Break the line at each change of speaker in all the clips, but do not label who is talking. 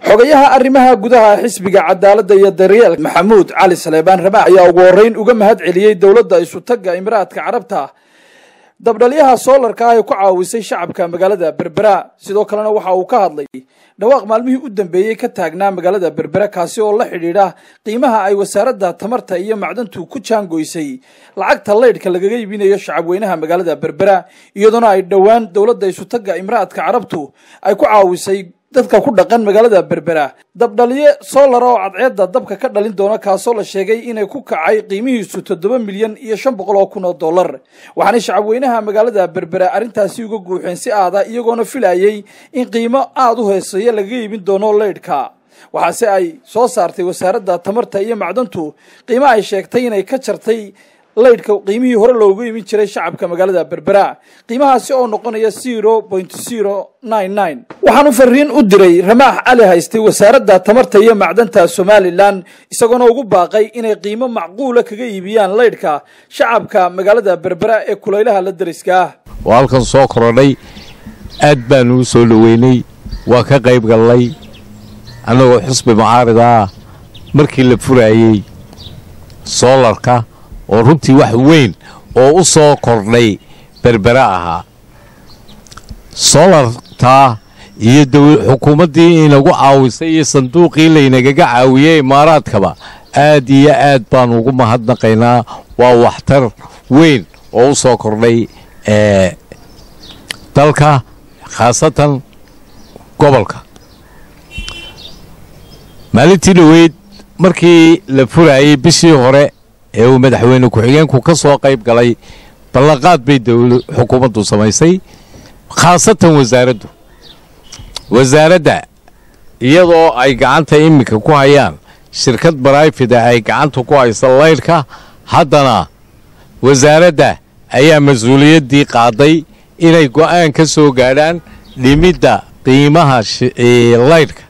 xogayaha arrimaha gudaha xisbiga cadaaladda iyo daryeelka maxamuud cali saleebaan ramaax ayaa ugu horreyn uga mahad celiyey dowladda isutagga imiraadka carabta dabdhalyaha soolarka ah ee ku caawisay shacabka magaalada berbera sidoo kalena waxa uu ka hadlay dhawaaq maalmihii u dambeeyey ka taagnaa magaalada berbera kaasi oo la xidhiidha qiimaha ay wasaaradda tamarta iyo macdantu ku jaangoysay lacagta leydhka lagaga iibinayo shacabweynaha magaalada berbera iyadoona ay dhowaan dowladda isutagga imiraadka carabtu ay ku caawisay dadka ku dhaqan magaalada berbera dabdhaliye solar oo cadceedda dabka ka dhalin doona kaasoo la sheegay inay ku kacay qiimihiisu toddoba milyan iyo shan boqol oo kun oo dollar waxaanay shacabweynaha magaalada berbera arrintaasi uga guuxeen si aada iyagoona filayay in qiimo aada u hooseeya lagaga iibin doono leydhka waxaase ay soo saartay wasaaradda tamarta iyo macdantu qiimo ay sheegtay inay ka jartay leydhka qiimihii hore loogu imin jiray shacabka magaalada berbera qiimahaasi oo noqonaya zero point zero nine nine waxaanu fariin u diray ramaax cali haystay wasaaradda tamarta iyo macdanta somalilan isagoona ugu baaqay inay qiimo macquula kaga iibiyaan leydhka shacabka magaalada berbera ee kulaylaha la dariska ah
oo halkan soo korodhay aad baanu u soo dhoweynay waa ka qayb gallay annagoo xusbi mucaarida ah markii la furaayey soolarka oo runtii wax weyn oo u soo kordhay berbera ahaa soolartaa iyo xukuumaddii inagu caawisay iyo sanduuqii laynagaga caawiyey imaaraadkaba aad iyo aad baanu ugu mahadnaqaynaa waa waxtar weyn oo u soo kordhay ee dalka khaasatan gobolka maalintii dhoweyd markii la furaayey bishii hore ee uu madaxweyne ku-xigeenku ka soo qayb galay ballanqaad bay xukuumaddu samaysay khaasatan wasaaraddu wasaaradda iyadoo ay gacanta iminka ku hayaan shirkad barayfida ay gacanta ku haysa laydhka haddana wasaaradda ayaa mas-uuliyaddii qaaday inay go'aan ka soo gaadhaan dhimidda qiimaha laydhka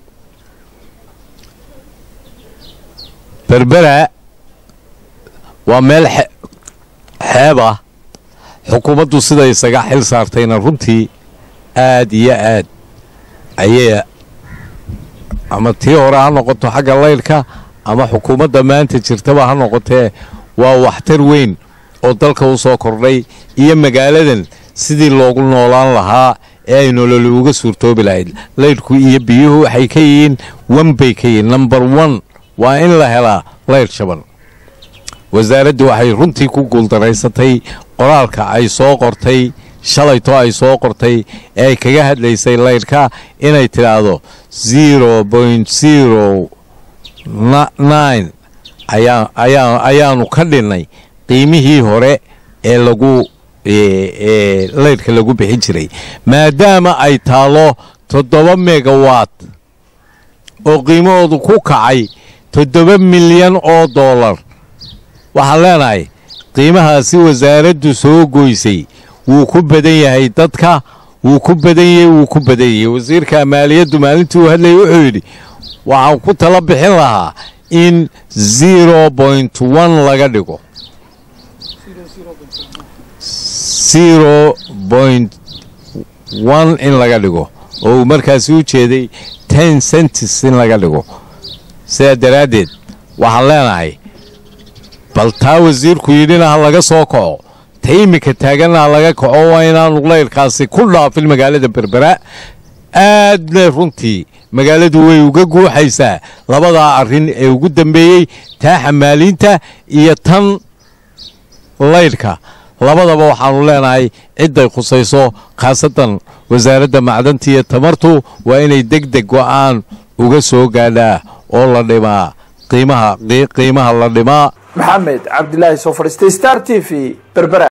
berbera waa meel xeeb ah xukuumaddu sida isaga xil saartayna runtii aad iyo aad ayay ama tii hore ha noqoto xagga laydhka ama xukuumadda maanta jirtaba ha noqotee waa waxtar weyn oo dalka u soo kordhay iyo magaaladan sidii loogu noolaan lahaa ee ay nololi uga suurtoobi lahayd laydhku iyo biyuhu waxay ka yihiin wan bay ka yihiin number one waa in la helaa laydh shaban wasaaraddu waxay runtii ku guuldaraysatay qoraalka ay soo qortay shalayto ay soo qortay ee ay kaga hadlaysay laydhka inay tidhaahdo zero point zero nine ayaanu ka dhinnay qiimihii hore ee lagu laydhka lagu bixin jiray maadaama ay taalo toddoba megawatt oo qiimahoodu ku kacay toddoba milyan oo dollar waxaan leenahay qiimahaasi wasaaraddu soo goysay wuu ku badan yahay dadka wuu ku badan yahay wuu ku badan yahay wasiirka maaliyaddu maalintii uu hadlayay wuxuu yidhi waxaan ku tala bixin lahaa in zero point one laga dhigo zero point one in laga dhigo oo uu markaasi u jeeday ten centis in laga dhigo sidaa daraaddeed waxaan leenahay bal taa wasiirku yidhina ha laga soo kaco ta iminka taaganna ha laga kaco waa inaanu laydhkaasi ku dhaafin magaalada berbera aadna runtii magaaladu way uga guuxaysaa labadaa arrin ee ugu dambeeyey taa xamaaliinta iyo tan laydhka labadaba waxaanu leenahay cidday khusayso khaasatan wasaaradda macdanta iyo tamartu waa inay deg deg go'aan uga soo gaadhaa oo la dhimaa qiimaha qiimaha la dhimaa
maxamed cabdilaahi soo fadhiistay star t v berbera